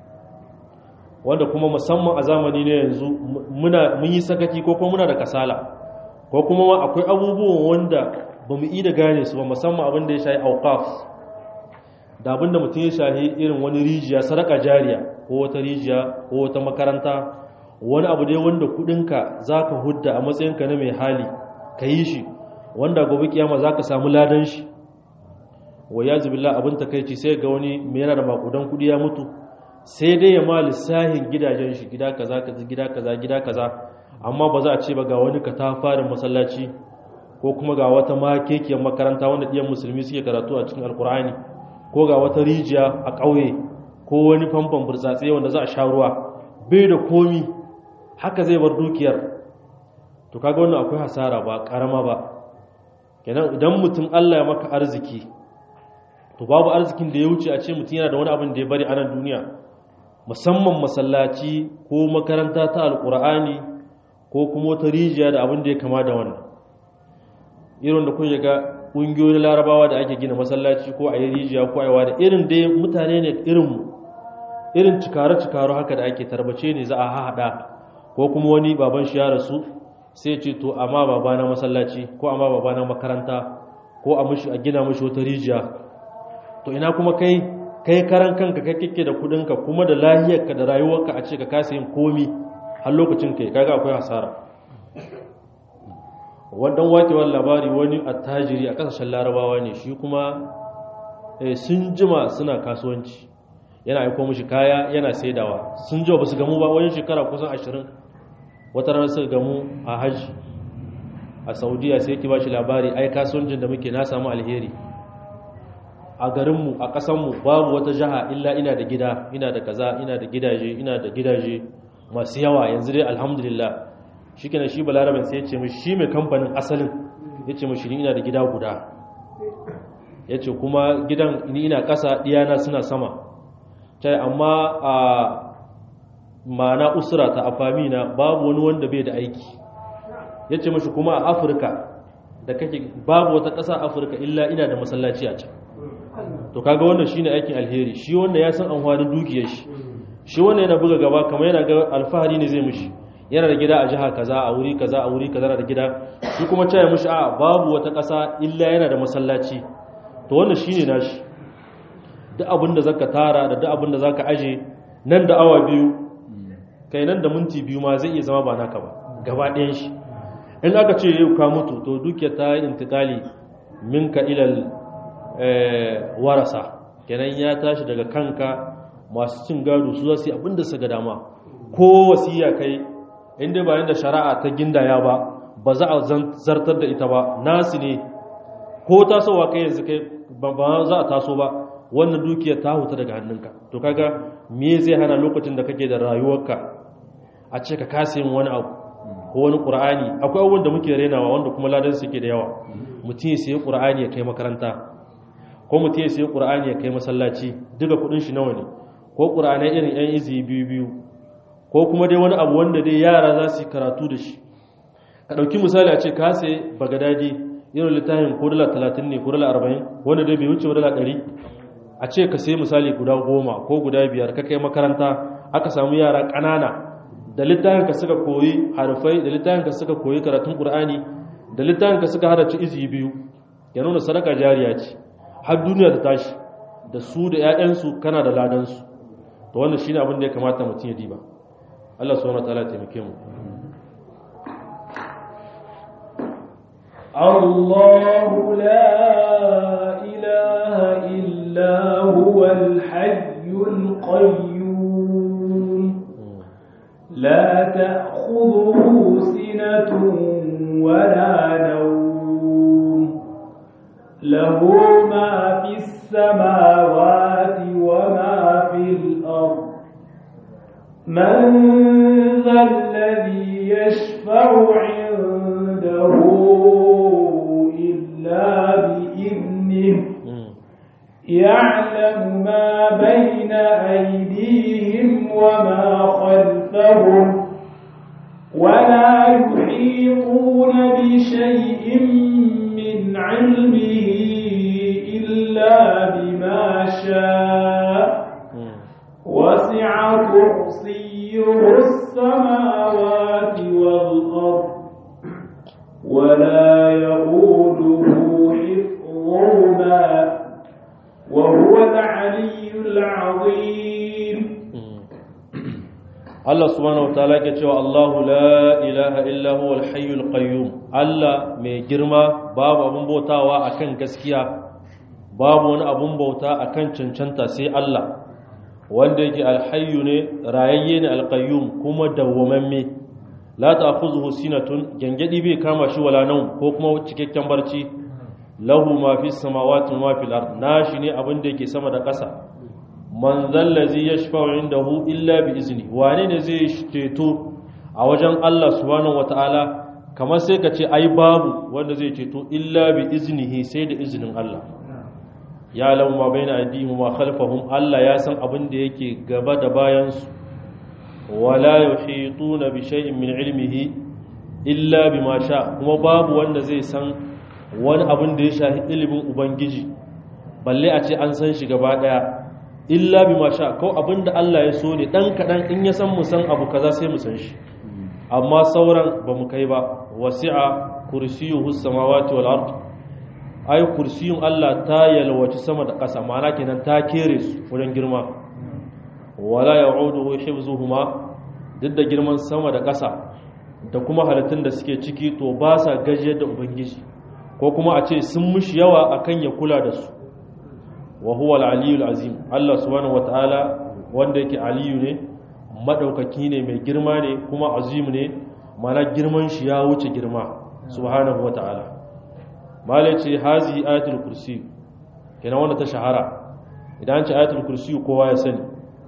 S1: wanda kuma musamman a zamani ne yanzu muna mun yi sakaki ko kuma muna da kasala ko kuma akwai abubuwan wanda ba mu da gane su ba musamman abin da ya shahi auqaf da abin da mutum ya shahi irin wani rijiya sadaka jariya ko wata rijiya ko wata makaranta wani abu dai wanda kudinka zaka hudda a matsayinka na mai hali ka yi shi wanda gobe kiyama zaka samu ladan shi wa yazu billah abin takeici sai ga wani mai yana da makudan kudi ya mutu sai dai ya ma lissahin gidajen shi gida kaza kaza gida kaza gida kaza amma ba za a ce ba ga wani katafarin masallaci ko kuma ga wata makekiyar makaranta wanda ɗiyan musulmi suke karatu a cikin alkur'ani ko ga wata rijiya a ƙauye ko wani famfon burtsatse wanda za a sha ruwa bai da komi haka zai bar dukiyar to kaga wannan akwai hasara ba karama ba kenan idan mutum Allah ya maka arziki to babu arzikin da ya wuce a ce mutum yana da wani abin da ya bari a nan duniya musamman masallaci ko makaranta ta alkur'ani ko kuma wata rijiya da abin da ya kama da wannan irin da kun ga ƙungiyoyin larabawa da ake gina masallaci ko a yi rijiya ko a da irin dai mutane ne irinmu irin cikare-cikare haka da ake tarbace ne za a haɗa ko kuma wani baban shi ya rasu sai ce to amma baba na masallaci ko amma baba na makaranta ko a mushi a gina mushi wata rijiya to ina kuma kai kai karan kanka kai kike da kudinka kuma da lahiyarka da rayuwarka a ce ka kasa yin komi har lokacin kai kaga akwai hasara wannan wakewar labari wani attajiri a kasashen larabawa ne shi kuma sun jima suna kasuwanci yana aiko mishi kaya yana saidawa sun jima ba su gamu ba wani shekara kusan ashirin wata ranar suka gamu a hajji a saudiya sai ki ba shi labari ai kasuwancin da muke na samu alheri a garinmu a ƙasanmu babu wata jiha illa ina da gida ina da kaza ina da gidaje ina da gidaje masu yawa yanzu dai alhamdulillah shi kenan shi balarabin sai ya ce mishi shi mai kamfanin asalin ya ce mishi ni ina da gida guda ya ce kuma gidan ni ina ƙasa ɗiyana suna sama ta amma a mana usura ta afamina babu wani wanda bai da aiki ya ce mashi kuma a afirka da kake babu wata ƙasa afirka illa ina da masallaci a can to kaga wannan shine aikin alheri shi wanda ya san amfanin dukiyar shi shi wanda yana buga gaba kamar yana ga alfahari ne zai mishi yana da gida a jiha kaza a wuri kaza a wuri kaza da gida shi kuma caya mishi a babu wata ƙasa illa yana da masallaci to wannan shine nashi duk abin da zaka tara da duk abin da zaka aje nan da awa biyu kai nan da minti biyu ma zai iya zama ba naka ba gaba ɗayan shi in aka ce yau ka mutu to dukiyar ta yi intikali minka ilal warasa kenan ya tashi daga kanka masu cin gado su za su yi abin da su ga dama ko wasiya kai inda bayan da shari'a ta gindaya ba ba za a zartar da ita ba nasu ne ko tasowa kai yanzu kai ba za a taso ba wannan dukiyar ta huta daga hannunka to kaga me zai hana lokacin da kake da rayuwarka a ce ka kasa yin wani abu ko wani qur'ani akwai abubuwan da muke renawa wanda kuma ladan suke da yawa mutum ya sayi qur'ani ya kai makaranta ko mutum ya sayi qur'ani ya kai masallaci duka kudin shi nawa ne ko qur'anai irin yan izi biyu biyu ko kuma dai wani abu wanda dai yara za su yi karatu da shi ka ɗauki misali a ce ka sai bagadadi irin littafin ko dala talatin ne ko dala arba'in wanda dai bai wuce dala ɗari a ce ka sai misali guda goma ko guda biyar ka kai makaranta aka samu yara ƙanana da littafin ka suka koyi harfai da littafin ka suka koyi karatun qur'ani da littafin ka suka haraci izi biyu ya nuna sadaka jariya ce har duniya ta tashi da su da 'ya'yansu kana da ladansu to wannan shine abin da ya kamata mutum ya diba Allah subhanahu wa ta'ala ya taimake mu
S2: الله لا إله إلا هو الحي القيوم لا تأخذه سنة ولا نوم له ما في السماوات وما في الأرض من ذا الذي يشفع عنده إلا بإذنه يعلم ما بين أيديهم وما خلفهم ولا يحيطون بشيء من علمه إلا بما شاء وسع كرسيه السماوات والأرض ولا يؤوده حفظهما وهو العلي العظيم
S1: Allah subhanahu wataala ke cewa Allahu la ilaha illa huwal hayyul qayyum Allah mai girma babu abun bautawa akan gaskiya babu wani abun bauta akan cancanta sai Allah wanda yake alhayyu ne rayayye ne alqayyum kuma dawwamamme la ta'khuzuhu sinatun gangadi bai kama shi wala naum ko kuma cikakken barci lahu ma fis samawati wa ma fil ard nashi ne abin da yake sama da ƙasa man zallazi yashfa'u indahu illa bi izni wane ne zai ceto a wajen Allah subhanahu wataala kamar sai ka ce ai babu wanda zai ceto illa bi iznihi sai da izinin Allah ya lamu ma baina aydihim ma khalfahum Allah ya san abin da yake gaba da bayan su wala yuhituna bi shay'in min ilmihi illa bima sha kuma babu wanda zai san wani abin da ya shafi ilimin ubangiji balle a ce an san shi gaba daya illa bi ma sha ko abinda Allah ya so ne dan kadan in ya san mu san abu kaza sai mu san shi amma sauran ba mu kai ba wasi'a kursiyuhu samawati wal ard ay kursiyun Allah ta yalwaci sama da ƙasa ma'ana kenan ta kere su wurin girma wala ya'uduhu hifzuhuma duk da girman sama da ƙasa da kuma halittun da suke ciki to ba sa gajiyar da ubangiji ko kuma a ce sun mushi yawa akan ya kula da su wa huwa al-aliyul azim Allah subhanahu wataala wanda yake aliyu ne madaukaki ne mai girma ne kuma azim ne mana girman shi ya wuce girma subhanahu wataala mala ce hazi ayatul kursi kenan wanda ta shahara idan ce ayatul kursi kowa ya sani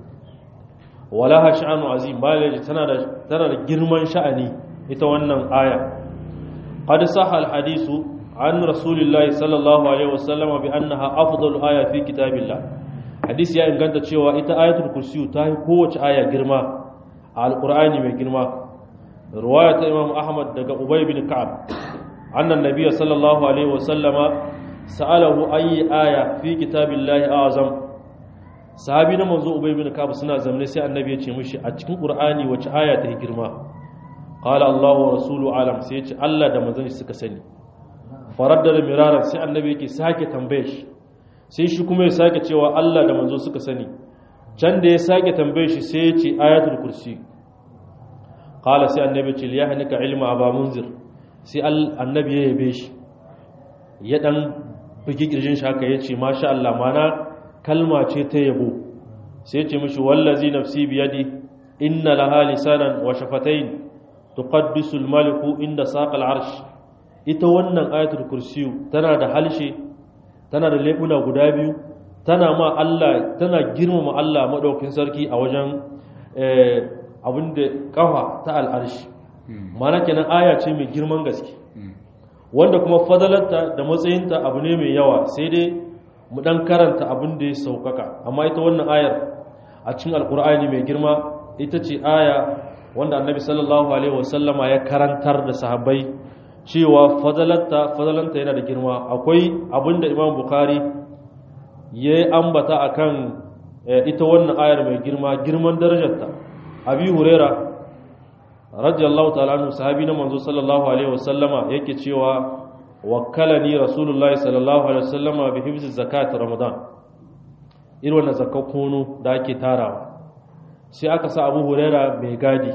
S1: wala ha sha'anu azim mala ce tana da tana da girman sha'ani ita wannan aya qad sahha al-hadithu عن رسول الله صلى الله عليه وسلم بأنها أفضل آية في كتاب الله حديث يا إن كانت cewa ita ayatul kursi ta yi kowace aya girma a alqur'ani mai girma riwaya ta Imam Ahmad daga Ubay bin Ka'ab annan nabiyyi sallallahu alaihi wasallama sa'alahu ayi aya fi kitabillahi azam sahabi na manzo Ubay bin Ka'ab suna zamne sai annabi ya ce mishi a cikin qur'ani wace aya ta yi girma qala Allahu wa rasuluhu alam sai ya ce Allah da manzon suka sani faraddada miraran sai annabi yake sake tambaye shi sai shi kuma ya sake cewa Allah da manzo suka sani can da ya sake tambaye shi sai ya ce ayatul kursi qala sai annabi ce ya hanika ilma aba munzir sai annabi ya yabe shi ya dan bugi kirjin shi haka yace masha Allah mana kalma ce ta yabo sai ya ce mishi wallazi nafsi biyadi inna laha lisanan wa shafatayn tuqaddisu al-maliku inda saqal arsh ita wannan ayatul kursiyu tana da halshe tana da lebuna guda biyu tana ma Allah tana girmama Allah madaukin sarki a wajen abinda kafa ta al'arshi mana kenan aya ce mai girman gaske wanda kuma fadalarta da matsayinta abu ne mai yawa sai dai mu dan karanta abin da ya saukaka amma ita wannan ayar a cikin alkur'ani mai girma ita ce aya wanda annabi sallallahu alaihi wasallama ya karantar da sahabbai cewa fadalanta fadalanta yana da girma akwai abinda imam bukhari ya ambata akan ita wannan ayar mai girma girman darajarta abi huraira radiyallahu ta'ala anhu sahabi na manzo sallallahu alaihi wasallama yake cewa wakkalani rasulullahi sallallahu alaihi wasallama bi hifzi zakat ramadan irin wannan zakat kono da ake tarawa sai aka sa abu huraira mai gadi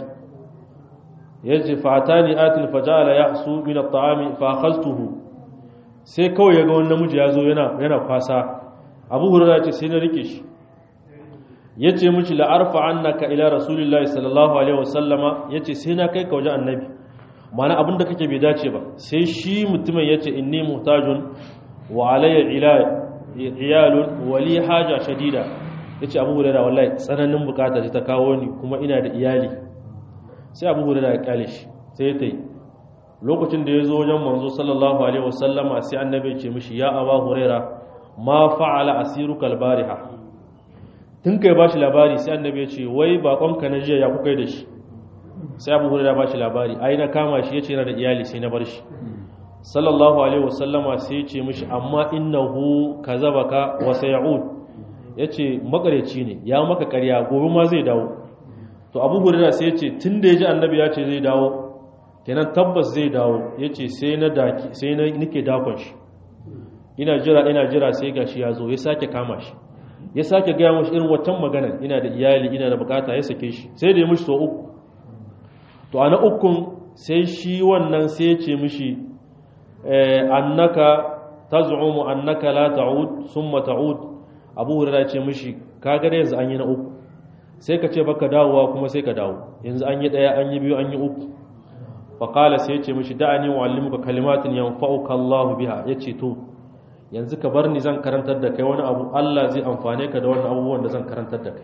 S1: yace fatani atil fajala yahsu min at-ta'ami fa akhadtuhu sai kawai yaga wani namiji yazo yana yana kwasa Abu Hurairah yace sai na rike shi yace miki la arfa annaka ila rasulillahi sallallahu alaihi wasallama yace sai na kai ka wajen annabi mana abin da kake bai dace ba sai shi mutumin ya ce inni muhtajun wa alayya iyalun wali haja shadida ya ce abu hurera wallahi tsananin bukata ta kawo ni kuma ina da iyali sai abu hurera ya kyale shi sai ya tai lokacin da ya zo wajen manzo sallallahu alaihi wasallama sai annabi ce mishi ya aba hurera ma fa'ala asiruka albariha tun kai bashi labari sai annabi ya ce wai bakonka na jiya ya kuka da shi sai abu hurera bashi labari ai na kama shi yace yana da iyali sai na bar shi sallallahu alaihi wasallama sai ya ce mishi amma innahu kazabaka wa sayud yace makareci ne ya maka ƙarya gobe ma zai dawo to abu hurera sai ya ce tun da ya ji annabi ya ce zai dawo kenan tabbas zai dawo ya ce sai na daki sai na nike dakon shi ina jira ina jira sai gashi ya zo ya sake kama shi ya sake gaya mashi irin watan magana ina da iyali ina da bukata ya sake shi sai da ya mishi so uku to a na ukun sai shi wannan sai ya ce mishi annaka taz'umu annaka la ta'ud summa ta'ud abu hurairah ya ce mishi kaga da yanzu an yi na uku sai ka ce baka dawowa kuma sai ka dawo yanzu an yi daya an yi biyu an yi uku faƙala sai ya ce mishi da'ani wa'allimuka kalimatin yanfa'uka Allah biha yace to yanzu ka bar ni zan karantar da kai wani abu Allah zai amfane ka da wannan abubuwan da zan karantar da kai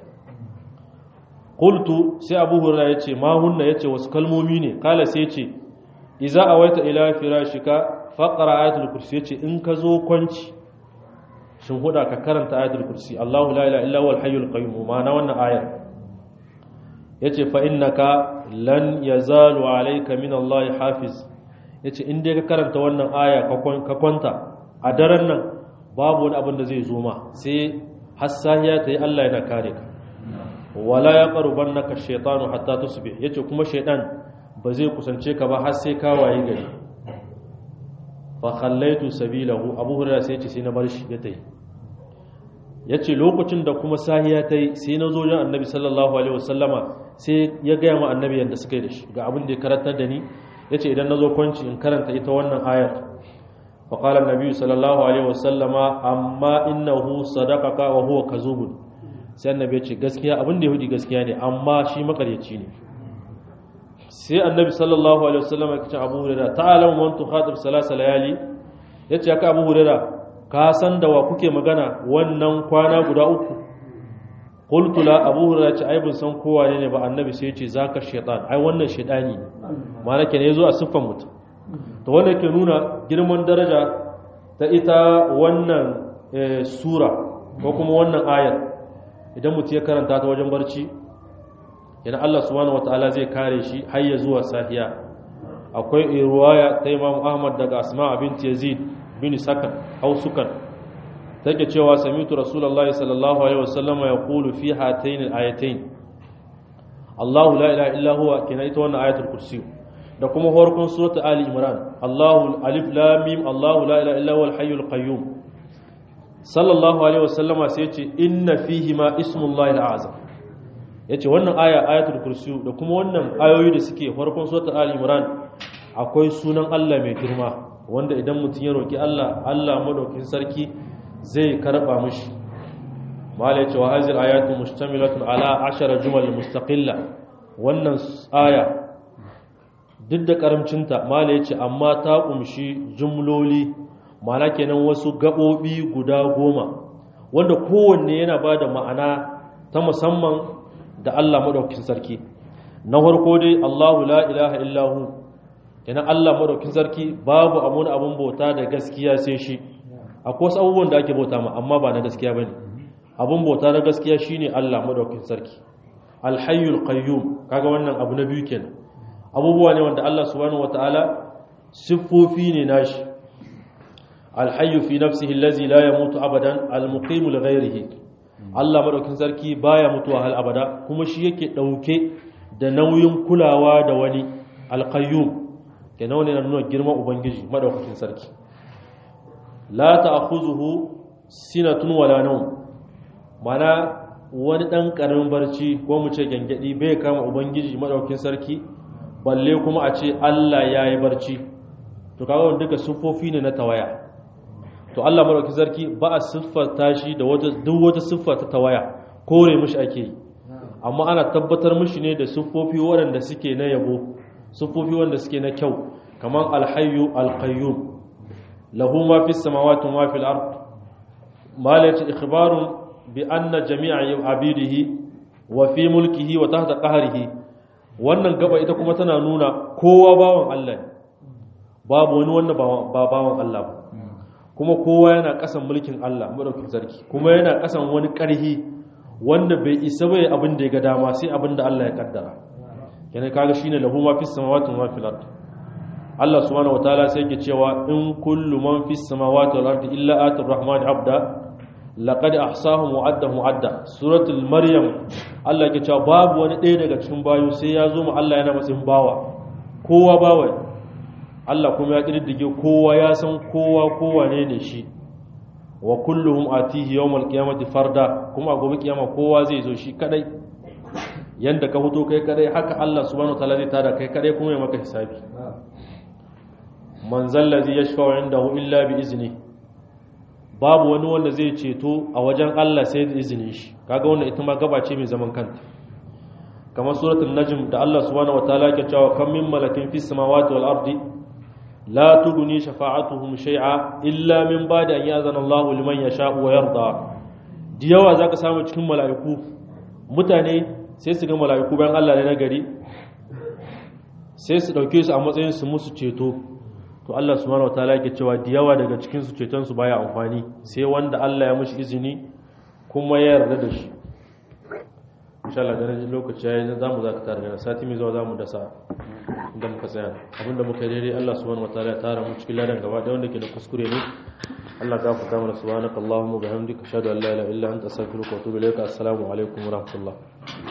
S1: qultu sai Abu Hurairah yace ma hunna yace wasu kalmomi ne kala sai yace idza awaita ila firashika faqra ayatul kursi yace in ka zo kwanci shin huda ka karanta ayatul kursi Allahu la ilaha illa huwal hayyul qayyum ma'ana wannan ayar yace fa innaka lan yazalu alayka min Allah hafiz yace in dai ka karanta wannan aya ka kwanta a daren nan babu wani abin da zai zo ma sai hassahiya ta yi Allah yana kare ka wala ya qaruban naka shaytanu hatta tusbih yace kuma shaytan ba zai kusance ka ba har sai ka waye gari fa khallaitu sabilahu abu hurairah sai yace sai na bar shi ya tayi yace lokacin da kuma sahiya tayi sai na zo jan annabi sallallahu alaihi wasallama sai ya gaya ma annabi yadda suka yi da shi ga abin da ya karantar da ni ya ce idan na zo kwanci in karanta ita wannan ayar faƙalar nabi sallallahu alaihi wasallama amma innahu sadaqaka wa huwa kazubun sai annabi ya ce gaskiya abin da ya hudi gaskiya ne amma shi makaryaci ne sai annabi sallallahu alaihi wasallama ya ce abu hurairah ta'alamu man tukhatib salasa layali yace aka abu hurairah ka san da wa kuke magana wannan kwana guda uku qultu la abu hurairah ce ai ban san kowa ne ba annabi sai ya ce zaka shaytan ai wannan shaytani ne ma'ana kenan yazo a siffan mutum to wanda ke nuna girman daraja ta ita wannan sura ko kuma wannan ayar idan mutum ya karanta ta wajen barci yana Allah subhanahu wataala zai kare shi har ya zuwa safiya akwai riwaya ta Imam Ahmad daga Asma bint Yazid bin Sakan au Sukan take cewa samitu Rasulullahi sallallahu alaihi wasallam yaqulu fi hatayn al-ayatayn Allahu la ilaha illa huwa kina ita wannan ayatul kursi da kuma farkon suratul Ali Imran Allahu alif lam mim Allahu la ilaha illa huwal hayyul qayyum sallallahu alaihi wasallama sai ya ce inna fihi ma ismullahi al-azam yace wannan aya ayatul kursi da kuma wannan ayoyi da suke farkon suratul Ali Imran akwai sunan Allah mai girma wanda idan mutum ya roki Allah Allah madaukin sarki zai karba mishi mala yace wa hazil ayatu mustamilatun ala ashara jumal mustaqilla wannan aya duk da karamcinta mala yace amma ta kumshi jumloli ma'ana kenan wasu gabobi guda goma wanda kowanne yana bada ma'ana ta musamman da Allah madaukakin sarki na farko dai Allahu la ilaha illahu kenan Allah madaukakin sarki babu amuna abun bauta da gaskiya sai shi akwai wasu abubuwan da ake bauta ma amma ba na gaskiya bane abun bauta na gaskiya shine Allah madaukakin sarki alhayyul qayyum kaga wannan abu na biyu kenan abubuwa ne wanda Allah subhanahu wataala siffofi ne nashi alhayyu fi nafsihi allazi la yamutu abadan almuqimu li ghayrihi Allah madaukakin sarki baya mutuwa hal abada kuma shi yake dauke da nauyin kulawa da wani alqayyum kenan ne na nuna girman ubangiji madaukakin sarki la ta'khuzuhu sinatun wala nawm mana wani ɗan ƙaramin barci ko mu ce gyangyaɗi bai kama ubangiji maɗaukin sarki balle kuma a ce allah ya yi barci to kaga wanda duka siffofi ne na tawaya to allah maɗaukin sarki ba a siffata shi da duk wata siffa ta tawaya kore mishi ake yi amma ana tabbatar mishi ne da siffofi waɗanda suke na yabo sufofi wanda suke na kyau kamar alhayyu alqayyum lahu ma fis samawati wa fil ard malati ikhbarun bi anna jami'a abidihi wa fi mulkihi wa tahta qahrihi wannan gaba ita kuma tana nuna kowa bawan Allah ne babu wani wanda ba bawan Allah ba kuma kowa yana kasan mulkin Allah madaukakin sarki kuma yana kasan wani karhi wanda bai isa bai abin da ya ga dama sai abin da Allah ya kaddara kenan kaga shine lahu ma fis samawati wa fil ard Allah subhanahu wataala sai yake cewa in kullu man fis samawati wal ardi illa atir rahman abda laqad ahsahum wa addahum adda suratul maryam Allah yake cewa babu wani ɗaya daga cikin bayu sai ya zo mu Allah yana matsayin bawa kowa bawa Allah kuma ya kididdige kowa ya san kowa kowa ne ne shi wa kulluhum atihi yawmal qiyamati farda kuma a gobe kiyama kowa zai zo shi kadai yanda ka fito kai kadai haka Allah subhanahu wataala zai tada kai kadai kuma ya maka hisabi man zallazi yashfa'u indahu illa bi izni babu wani wanda zai ceto a wajen Allah sai da izinin shi kaga wannan ita ma gaba ce mai zaman kanta kamar suratul najm da Allah subhanahu wataala ke cewa kam min malakin fis samawati wal ardi la tughni shafa'atuhum shay'a illa min ba'di an ya'zana Allahu liman yasha'u wa yarda diyawa zaka samu cikin mala'iku mutane sai su ga mala'iku bayan Allah ne na gari sai su dauke su a matsayin su musu ceto to Allah subhanahu wataala yake cewa da yawa daga cikin su ceton su baya amfani sai wanda Allah ya mishi izini kuma ya yarda da shi insha Allah ganin lokaci yayi za mu zaka tare da sati mai zuwa za mu dasa inda muka tsaya abinda muka yi daidai Allah subhanahu wataala ya tara mu cikin ladan gaba da wanda ke da kuskure ne Allah ka fuka mana subhanakallahumma wa bihamdika ashhadu an la ilaha illa anta astaghfiruka wa atubu ilaik assalamu alaikum wa rahmatullah